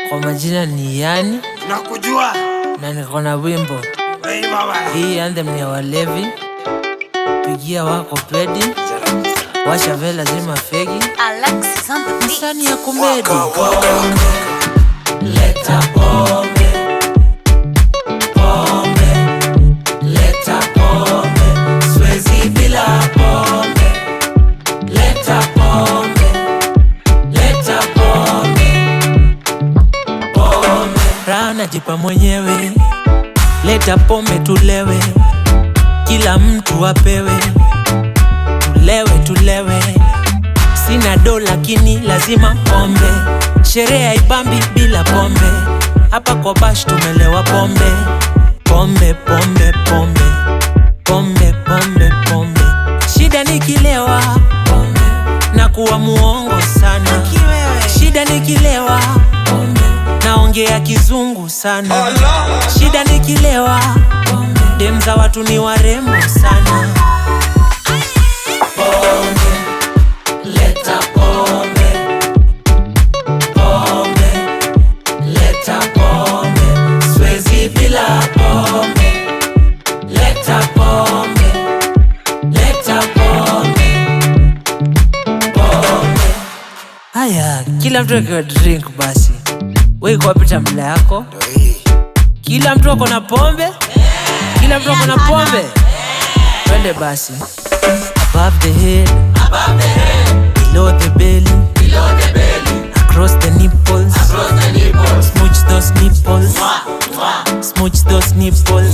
Kwa majina ni Yani Nakujua na niko na wimbo wewe baba. hii. Anthem ni ya walevi, pigia wako pedi, washa vela zima fegi, Alexis on the beat. msani ya kumedi. Leta pombe, pombe, leta pombe, siwezi bila pombe. Leta pombe, leta pombe, pombe. Raha najipa mwenyewe, leta pombe tulewe, kila mtu apewe, tulewe tulewe. Sina do lakini lazima pombe, sherehe haipambi bila pombe. Hapa kwa bash tumelewa pombe, pombe pombe pombe pombe pombe pombe. Shida nikilewa pombe na kuwa muongo sana, shida nikilewa pombe naongea kizungu sana, shida nikilewa pombe dem za watu ni warembo sana. Leta pombe, pombe, leta pombe, siwezi bila pombe. Leta pombe, leta pombe, pombe. Haya, kila mtu akiwa drink basi. Wewe iko wapi tambla yako? Kila mtu ako na pombe? Kila mtu ako na pombe? Twende basi. Above the head, below the belly, across the nipples, smooch those nipples, smooch those nipples.